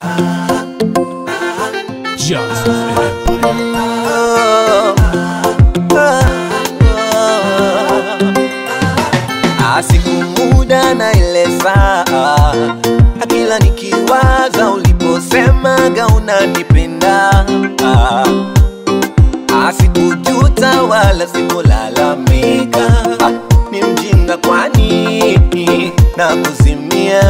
Just Empire. Asiku muda na ile saa, akila nikiwaza uliposemaga unanipenda, asikujuta wala sikulalamika, Ah, ni mjinga kwani na kuzimia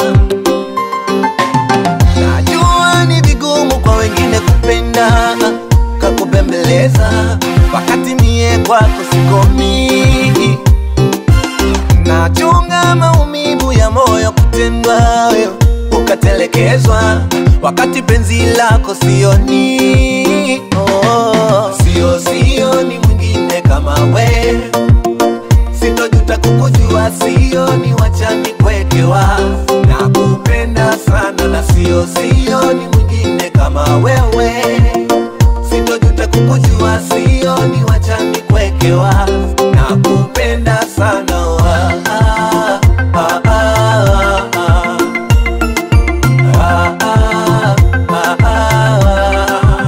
Najua ni vigumu kwa wengine kupenda kakubembeleza, wakati mie kwako sikomi. Nachunga maumivu ya moyo kutendwa wewe ukatelekezwa, wakati penzi lako sioni. Oh, sio sioni mwingine kama we, sitojuta kukujua, sioni wachani kwekewa, nakupenda sana na sio sioni mwingine kama wewe, sitojuta kukujua, sioni wachani kwekewa, nakupenda sana ah, ah, ah, ah, ah. Ah, ah, ah, ah, ah.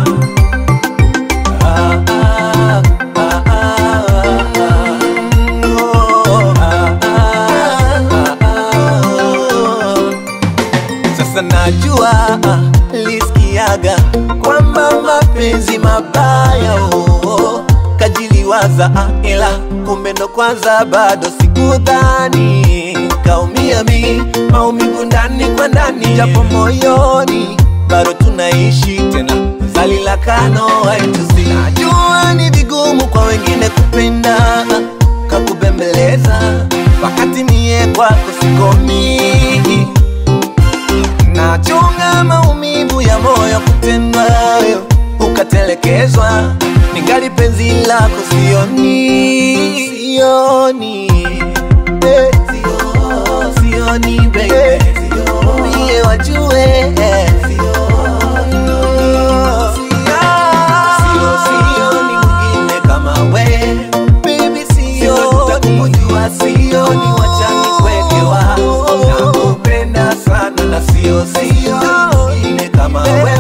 Sasa najua lisikiaga kwamba mapenzi mabaya oh, kajiliwaza ah, ila kumbe ndo kwanza bado sikudhani kaumia mi maumivu ndani kwa ndani japo moyoni bado tunaishi tena zali la kano haitusi najua ni vigumu kwa wengine kupenda kakubembeleza wakati mie kwako sikomi nachunga maumivu ya moyo kutendwa wewe ukatelekezwa, ningali penzi lako sioni, sioni eh, sio, sioni baby, mie wajue eh, sio, sioni mwingine kama we baby, sio tutakujua, sioni wachani kwekewa, nakupenda sana na sio sio mwingine kama we